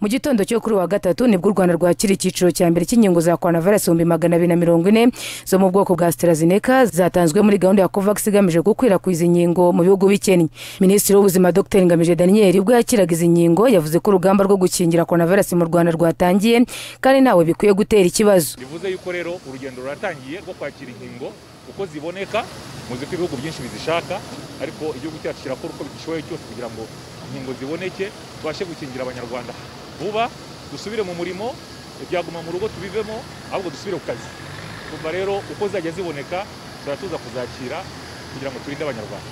mu gitondo cyo kuri wa gatatu nibwo u rwanda rwakira icyiciro cya mbere cy'inkingo za coronavirus ibihumbi magana abiri na mirongo ine zo mu bwoko bwa strazineka zatanzwe muri gahunda ya covax igamije gukwirakwiza inkingo mu bihugu bikennye minisitiri w'ubuzima dr ngamije daniel ubwo yakiraga izi nkingo yavuze ko urugamba rwo gukingira coronavirus mu rwanda rwatangiye kandi ntawe bikwiye gutera ikibazo bivuze yuko rero urugendo ruratangiye rwo kwakira inkingo uko ziboneka muzi ko ibihugu byinshi bizishaka ariko igihugu cyacu kirakora uko bigishoboye cyose kugira ngo inkingo ziboneke tubashe gukingira abanyarwanda vuba dusubire mu murimo ibyaguma mu rugo tubivemo ahubwo dusubire ku kazi kumva rero uko zajya ziboneka turatuza kuzakira kugira ngo turinde abanyarwanda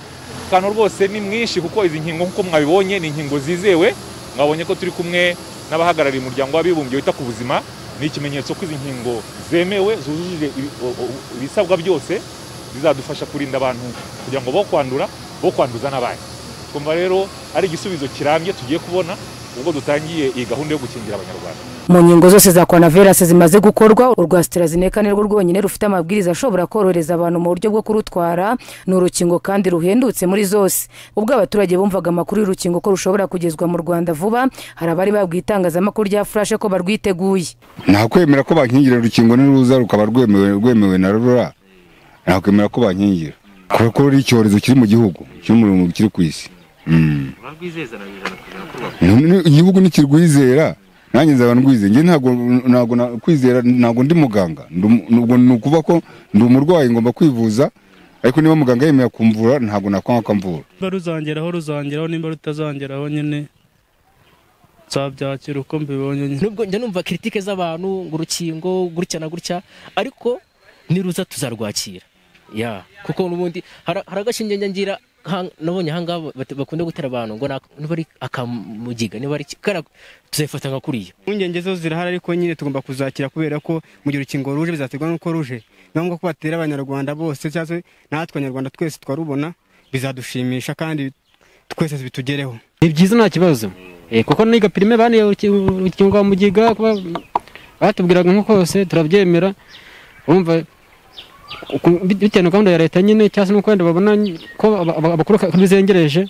akantu rwose ni mwinshi kuko izi nkingo nk'uko mwabibonye ni inkingo zizewe mwabonye ko turi kumwe n'abahagarariye umuryango w'abibumbye wita ku buzima ni ikimenyetso ko izi nkingo zemewe zujuje ibisabwa byose zizadufasha kurinda abantu kugira ngo bo kwandura bo kwanduza n'abandi twumva rero ari igisubizo kirambye tugiye kubona ubwo dutangiye iyi gahunda yo gukingira abanyarwanda mu nkingo zose za coronavirus zimaze gukorwa urwa strazineka nirwo rwonyine rufite amabwiriza ashobora korohereza abantu mu buryo bwo kurutwara ni urukingo kandi ruhendutse muri zose ubwo abaturage bumvaga amakuru y'urukingo ko rushobora kugezwa mu rwanda vuba hari abari babwiye itangazamakuru rya furashe ko barwiteguye ntakwemera ko bankingira urukingo niruza rukaba rwemewe rwemewe na rura ntakwemera ko bankingira kubera ko ruri icyorezo kiri mu gihugu kiri mu kiri ku isi igihugu ntikirwizera nanjye nzaba ndwizeye njye ntabwo kwizera ntabwo ndi muganga ubwo ni ukuvuga ko ndi umurwayi ngomba kwivuza ariko niba muganga yemera kumvura ntabwo nakwanga ko amvura niba ruzangeraho ruzangeraho nimba rutazangeraho nyine nzabyakira uko mbibonye nubwo njya numva kiritike z'abantu ngo urukingo gutya na gutya ariko niruza tuzarwakira ya kuko n'ubundi hari agashinge ngira nabonye ahangaha bakunda gutera abantu ngo niba ari akamugiga niba ari tuzayifata nka kuriya impungenge zo zirahari ariko nyine tugomba kuzakira kubera ko mu gihe urukingo ruje bizaterwa n'uko ruje ni ngombwa ko batera abanyarwanda bose cyangwa natwe abanyarwanda twese twarubona bizadushimisha kandi twese bitugereho ni byiza nta kibazo kuko niga pirime baniye urukingo rwa mugiga batubwiraga nko kose turabyemera wumva bitewe na gahunda ya leta nyine cyangwa se n'uko wenda babona ko abakuru bizengereje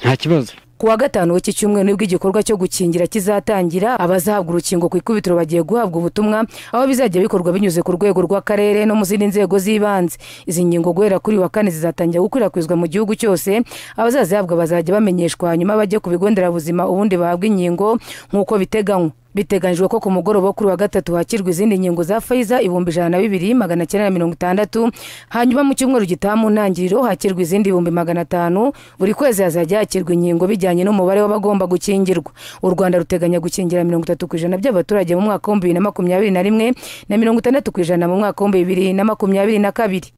nta kibazo ku wa gatanu w'iki cyumweru nibwo igikorwa cyo gukingira kizatangira abazahabwa urukingo ku ikubitiro bagiye guhabwa ubutumwa aho bizajya bikorwa binyuze ku rwego rw'akarere no mu zindi nzego z'ibanze izi ngingo guhera kuri wa kane zizatangira gukwirakwizwa mu gihugu cyose abazazihabwa bazajya bamenyeshwa hanyuma bajye ku bigo nderabuzima ubundi bahabwa inkingo nk'uko biteganywa biteganyijwe ko ku mugoroba kuri wa gatatu hakirwa izindi nkingo za fayiza ibihumbi ijana na bibiri magana cyenda na mirongo itandatu hanyuma mu cyumweru gitaha mu ntangiriro hakirwa izindi ibihumbi magana atanu buri kwezi hazajya hakirwa inkingo bijyanye n'umubare w'abagomba gukingirwa u rwanda ruteganya gukingira mirongo itatu ku ijana by'abaturage mu mwaka w'ibihumbi bibiri na makumyabiri na rimwe na mirongo itandatu ku ijana mu mwaka w'ibihumbi bibiri na makumyabiri na kabiri